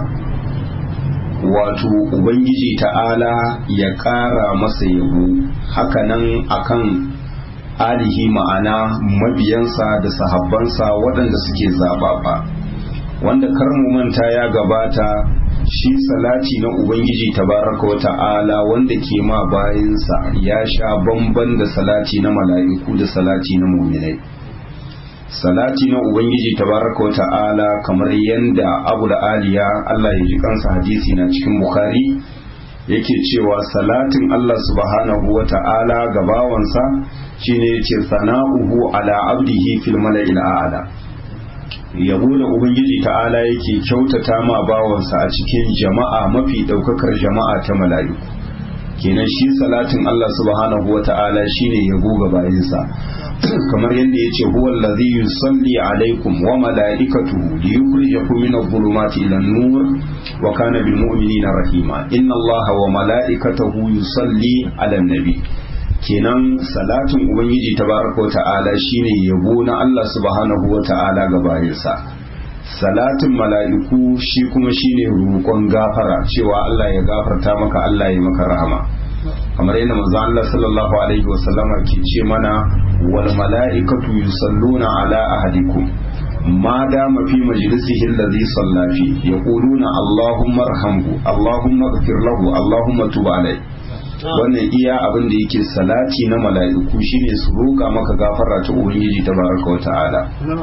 wato ubangiji ta'ala ya ƙara masa yabo hakanan akan alihi ma'ana mabiyansa da sahabbansa waɗanda suke zaɓaɓa wanda karmu manta ya gabata shi salati na ubangiji tabaraka wa ta'ala wanda ke ma bayansa ya sha bamban da salati na mala'iku da salati na muminai salati na ubangiji tabaraka wa ta'ala kamar yanda abu da aliya Allah ya ji kansa hadisi na cikin bukhari yake cewa salatin Allah subhanahu wa ta'ala ga bawansa shine yace sana'uhu ala abdihi fil mala'il a'la yabo da ubangiji ta'ala yake kyautata ma bawansa a cikin jama'a mafi daukakar jama'a ta mala'iku kenan shi salatin Allah subhanahu wa ta'ala shine yabo ga bayinsa kamar yadda ya ce huwa allazi yusalli alaikum wa mala'ikatuhu liyukhrijakum min adh-dhulumati ila an-nur wa kana bil mu'minina rahima inna allaha wa mala'ikatahu yusalli ala nabi kenan salatin ubangiji tabaraka wa ta'ala shine yabo na Allah subhanahu wa ta'ala ga bayinsa salatin mala'iku shi kuma shine roƙon gafara cewa Allah ya gafarta maka Allah ya maka rahama kamar yadda manzo Allah sallallahu alaihi wa sallama ke ce mana wal mala'ikatu yusalluna ala ahadikum ma dama fi majlisihi alladhi salla fi yaquluna allahumma arhamhu allahumma ighfir lahu allahumma tub alayhi wannan iya abin da yake salati na mala'iku shine su roƙa maka gafara ta ubangiji tabaraka wa ta'ala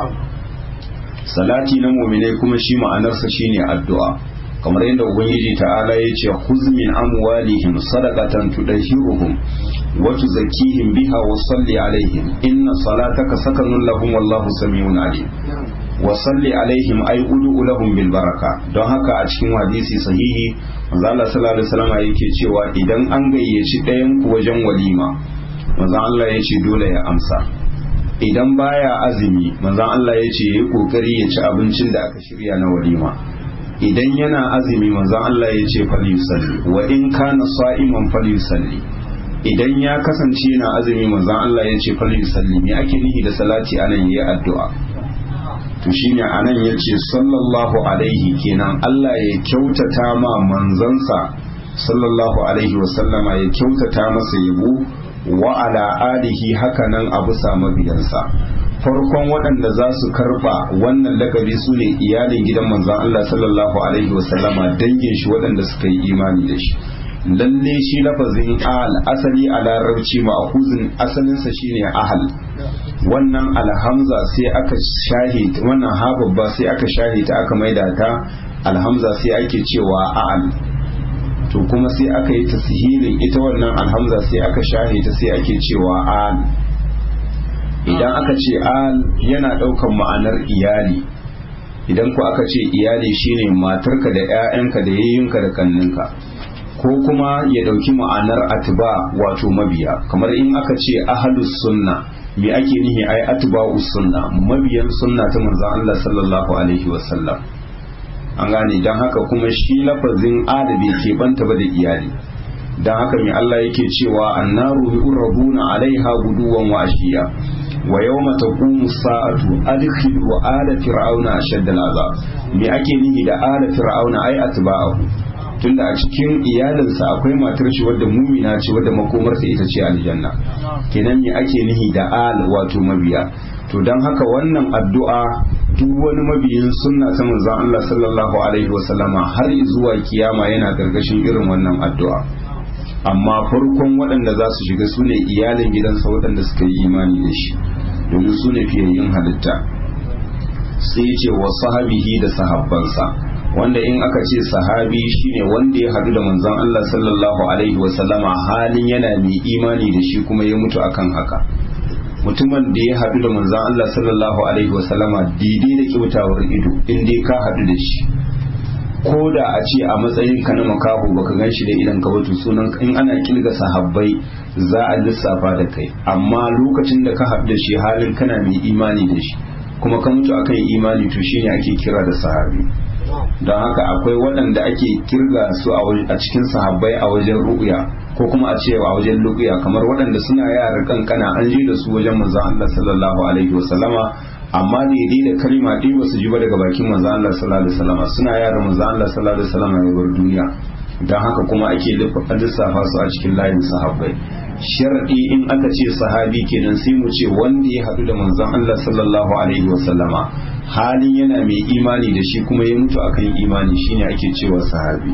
salati na mu'minai kuma shi ma'anarsa shine addu'a kamar yadda ubangiji ta'ala ya ce khuz min amwalihim sadaqatan tudahhiruhum wa tuzakkihim biha wa salli alaihim inna salataka sakanun lahum wallahu samiun alim wa salli alaihim ay ud'u lahum bil baraka don haka a cikin hadisi sahihi manzo Allah sallallahu alaihi wasallam yake cewa idan an gayyaci ɗayan ku wajen walima manzo Allah ya ce dole ya amsa idan baya azumi manzo Allah ya ce yayi kokari ya ci abincin da aka shirya na walima idan yana azumi manzon Allah ya ce falyusalli wa in kana sa'iman falyusalli idan ya kasance yana azumi manzon Allah ya ce falyusalli me ake nihi da salati anan yayi addu'a to shine anan yace sallallahu alaihi kenan Allah ya kyautata ma manzansa sallallahu alaihi wasallama ya kyautata masa yabo wa ala alihi hakanan abu sa mabiyansa farkon waɗanda za su karɓa wannan lakabi su ne iyalin gidan manzon Allah sallallahu alaihi wasallama dangin shi waɗanda suka yi imani da shi lalle shi lafazin al asali a larabci ma'akuzin asalinsa shine ahal wannan alhamza sai aka shahi wannan ha babba sai aka shahi ta aka maida ta alhamza sai ake cewa a'al to kuma sai aka yi tasihilin ita wannan alhamza sai aka shahi ta sai ake cewa al idan aka ce al yana ɗaukan ma'anar iyali idan ku aka ce iyali shine matarka da 'ya'yanka da yayyinka da kanninka ko kuma ya ɗauki ma'anar atba wato mabiya kamar in aka ce ahalus sunna me ake nihi ai atba'us sunna mabiyan sunna ta manzon Allah sallallahu alaihi wasallam an gane dan haka kuma shi lafazin adabi ke banta ba da iyali dan haka me Allah yake cewa annaru yuraduna alaiha guduwan wa ashiya wa yawma taqumu sa'atu adkhilu ala fir'auna ashadda al'azab me ake nihi da ala fir'auna ai atba'ahu tunda a cikin iyalinsa akwai matar shi wadda mumina ce wadda makomarsa ita ce aljanna kenan me ake nihi da al wato mabiya to don haka wannan addu'a duk wani mabiyin sunna ta manzon Allah sallallahu alaihi wasallama har zuwa kiyama yana gargashin irin wannan addu'a amma farkon waɗanda za su shiga su ne iyalin gidansa waɗanda suka yi imani da shi domin su ne fiyayyin halitta sai ce wa sahabihi da sahabbansa wanda in aka ce sahabi shine wanda ya hadu da manzon Allah sallallahu alaihi wasallama halin yana mai imani da shi kuma ya mutu akan haka mutumin da ya hadu da manzon Allah sallallahu alaihi wasallama daidai da kyautawar ido in dai ka hadu da shi ko da a ce a matsayin ka na makaho baka gan shi da idan ka wato sunan in ana kilga sahabbai za a lissafa da kai amma lokacin da ka hadu da shi halin kana mai imani da shi kuma ka mutu akan imani to shine ake kira da sahabi don haka akwai waɗanda ake kirga su a cikin sahabbai a wajen ru'ya ko kuma a ce a wajen luqya kamar waɗanda suna yara kankana an je da su wajen manzon Allah sallallahu alaihi wasallama amma daidai da kalma ɗaya ba su ji ba daga bakin manzon Allah sallallahu alaihi wasallama suna yara manzon Allah sallallahu alaihi wasallama ya bar duniya don haka kuma ake lissafa su a cikin layin sahabbai shar'i in aka ce sahabi kenan sai mu ce wanda ya haɗu da manzon Allah sallallahu alaihi wasallama halin yana mai imani da shi kuma ya mutu akan imani shine ake cewa sahabi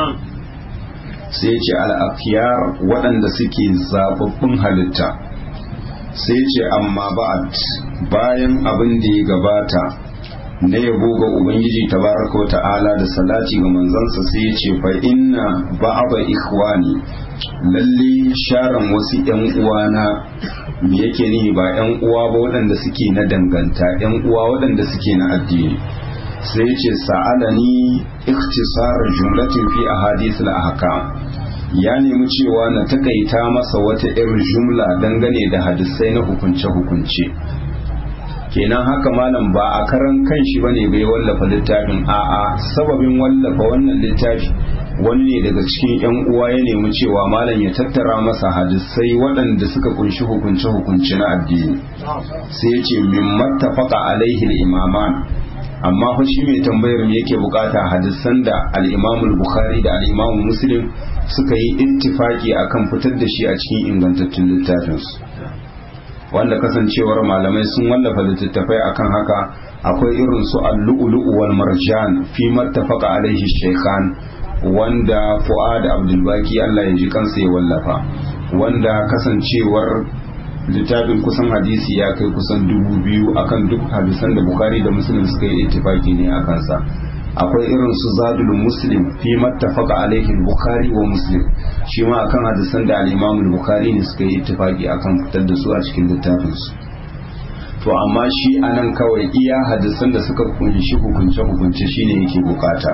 sai ce al'afiyar waɗanda suke zababbun halitta sai ce amma ba'ad bayan abin da ya gabata na yabo ga ubangiji tabaraka wa ta'ala da salati ga manzansa sai ya ce fa inna ba'aba ikhwani lalle sharan wasu yan uwana me yake nihi ba yan uwa ba waɗanda suke na danganta yan uwa waɗanda suke na addini sai ya ce sa'alani ikhtisar jumlatin fi ahadith al-ahkam ya nemi cewa na takaita masa wata irin jumla dangane da hadisai na hukunce-hukunce kenan haka malam ba a karan kan shi bane bai wallafa littafin a'a sababin wallafa wannan littafi wani ne daga cikin yan uwa ya nemi cewa malam ya tattara masa hadisai waɗanda suka kunshi hukunce hukunce na addini sai ya ce min mattafaqa alaihi al-imaman amma fa shi mai tambayar me yake bukata hadisan da al-Imam bukhari da al-Imam Muslim suka yi ittifaki akan fitar da shi a cikin ingantattun littafinsu wanda kasancewar malamai sun wallafa littattafai akan haka akwai irin su al-lu'lu'u wal marjan fi mattafaqa alaihi shaykhan wanda Fuad Abdul Baki Allah ya ji kansa ya wallafa wanda kasancewar littafin kusan hadisi ya kai kusan dubu biyu akan duk hadisan da Bukhari da Muslim suka yi ittifaki ne a kansa akwai irin su zadul muslim fi mattafaqa alaihi bukhari wa muslim shi ma akan hadisan da al-imam bukhari ne suka yi ittifaki akan fitar da su a cikin littafin su to amma shi anan kawai iya hadisan da suka kunshi hukunce hukunce shine yake bukata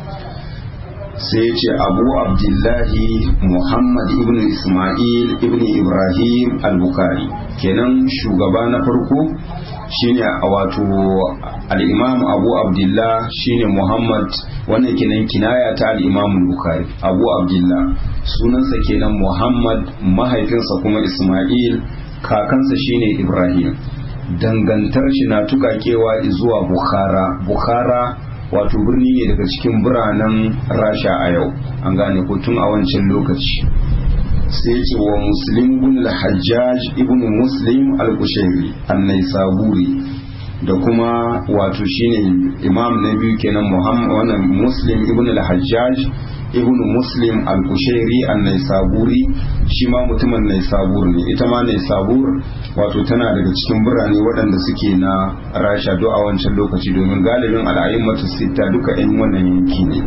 sai ce abu abdullahi muhammad ibn ismail ibn ibrahim al-bukhari kenan shugaba na farko shine wato al-imam abu abdullah shine muhammad wannan kenan kinaya ta al-imam bukhari abu abdullah sunansa kenan muhammad mahaifinsa kuma isma'il kakansa shine ibrahim dangantar shi na tukakewa zuwa bukhara bukhara wato birni ne daga cikin biranen rasha a yau an gane ko tun a wancan lokaci sai ce wa muslim ibn al-hajjaj ibn muslim al-kushairi an-naisaburi da kuma wato shine imam na biyu kenan muhammad wannan muslim ibn al-hajjaj ibn muslim al-kushairi an-naisaburi shi ma mutumin naisabur ne ita ma naisabur wato tana daga cikin birane waɗanda suke na rasha do a wancan lokaci domin galibin al'ayyumatu sita duka yan wannan yanki ne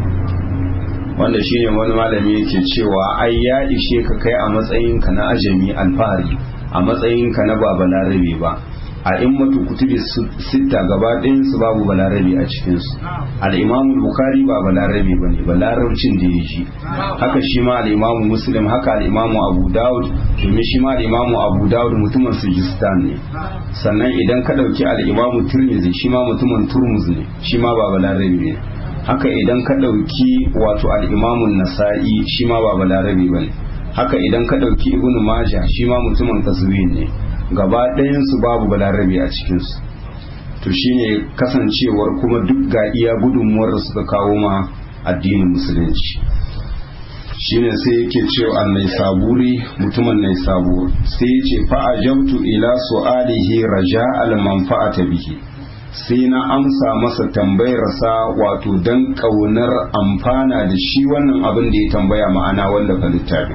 wanda shine wani malami yake cewa ai ya ishe ka kai a matsayinka na ajami alfahari a matsayinka na ba balarabe ba a immatu kutubi sitta gaba ɗayan su babu balarabe a cikinsu al'imamu bukari ba balarabe ba ne balarabcin da ya ji haka shi ma al'imamu muslim haka al'imamu abu dawud domin shi ma al'imamu abu dawud mutumin sujistan ne sannan idan ka ɗauki al'imamu turmizi shi ma mutumin turmuz ne shi ma ba balarabe ne haka idan ka ɗauki wato al'imamun nasa'i shi ma ba balarabe ba ne haka idan ka ɗauki ibnu majah shi ma mutumin kasuwin ne gaba ɗayansu babu balarabe a cikinsu to shine kasancewar kuma duk ga iya gudunmuwar da suka kawo ma addinin musulunci shine sai yake cewa annai saburi mutumin nai sabur sai ya ce fa'ajabtu ila su'alihi raja al manfa'ata bihi sai na amsa masa tambayarsa wato dan kaunar amfana da shi wannan abin da ya tambaya ma'ana wallafa littafin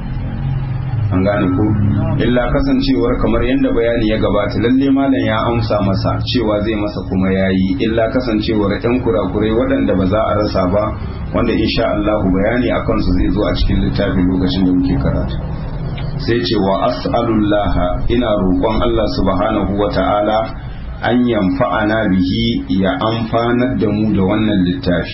an gane ko illa kasancewar kamar yadda bayani ya gabata lalle malam ya amsa masa cewa zai masa kuma yayi illa kasancewar yan kurakurai waɗanda ba za a rasa ba wanda insha Allah bayani akan su zai zo a cikin littafin lokacin da muke karatu sai ce wa as'alullah ina roƙon Allah subhanahu wa ta'ala an yamfa'ana bihi ya amfanar da mu da wannan littafi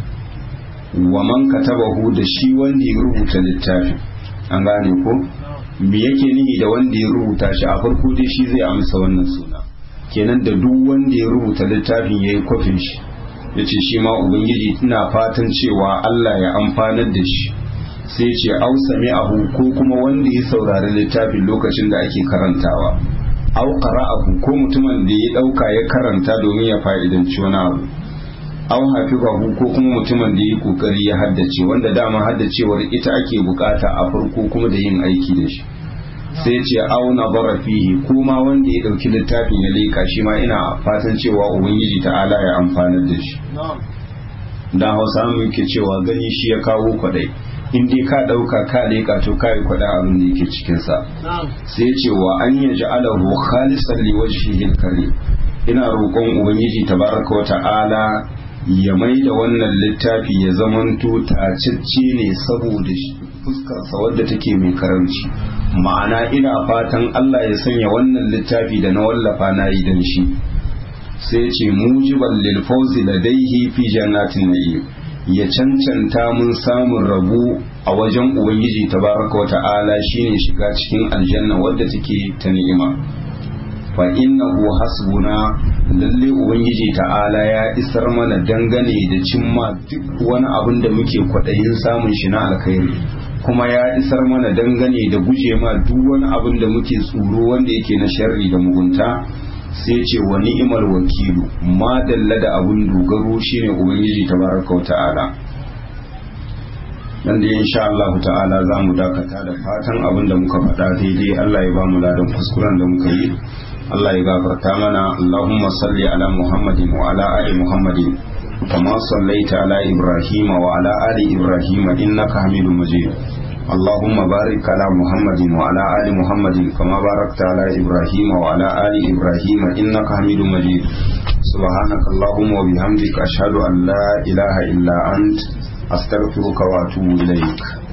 wa man katabahu da shi wanda ya rubuta littafin an gane ko me yake nihi da wanda ya rubuta shi a farko dai shi zai amsa wannan suna kenan da duk wanda ya rubuta littafin ya yi kwafin shi ya ce shi ma ubangiji ina fatan cewa allah ya amfanar da shi sai ce au sami'ahu ko kuma wanda ya saurari littafin lokacin da ake karantawa au qara'ahu ko mutumin da ya dauka ya karanta domin ya fa'idanci wani abu aw hafizahu ko kuma mutumin da yi kokari ya haddace wanda dama haddacewar ita ake bukata a farko kuma da yin aiki da shi sai ce aw nazara fihi kuma wanda ya dauki littafin ya leka shi ma ina fatan cewa ubangiji ta'ala ya amfanar da shi dan Hausa mu yake cewa gani shi ya kawo kwadai in dai ka dauka ka leka to kai kwada abin da yake cikin sa sai ce wa an yaj'alahu khalisan liwajhihi al-karim ina roƙon ubangiji tabaraka wa ta'ala ya mai da wannan littafi ya zamanto tacicce ne saboda fuskarsa wadda take mai karamci ma'ana ina fatan Allah ya sanya wannan littafi da na wallafa na yi dan shi sai ce mujiban lil fawzi ladaihi fi jannatin na'im ya cancanta mun samun rabu a wajen ubangiji tabaraka wa ta'ala shine shiga cikin aljanna wadda take ta ni'ima fa innahu hasbuna lalle ubangiji ta'ala ya isar mana dangane da cimma duk wani abin da muke kwaɗayin samun shi na alkhairi kuma ya isar mana dangane da guje ma duk wani abin da muke tsoro wanda yake na sharri da mugunta sai ce wa ni'imar wakilu ma dalla da abin dogaro shine ubangiji tabaraka wa ta'ala nan da insha Allah ta'ala za mu dakata da fatan abin da muka faɗa daidai Allah ya ba mu ladan kuskuren da muka yi Allah ya gafarta mana Allahumma salli ala Muhammadin wa ala ali Muhammadin kama sallaita ala Ibrahim wa ala ali Ibrahim innaka Hamidum Majid اللهم بارك على محمد وعلى آل محمد كما باركت على إبراهيم وعلى آل إبراهيم إنك حميد مجيد سبحانك اللهم وبحمدك أشهد أن لا إله إلا أنت أستغفرك وأتوب إليك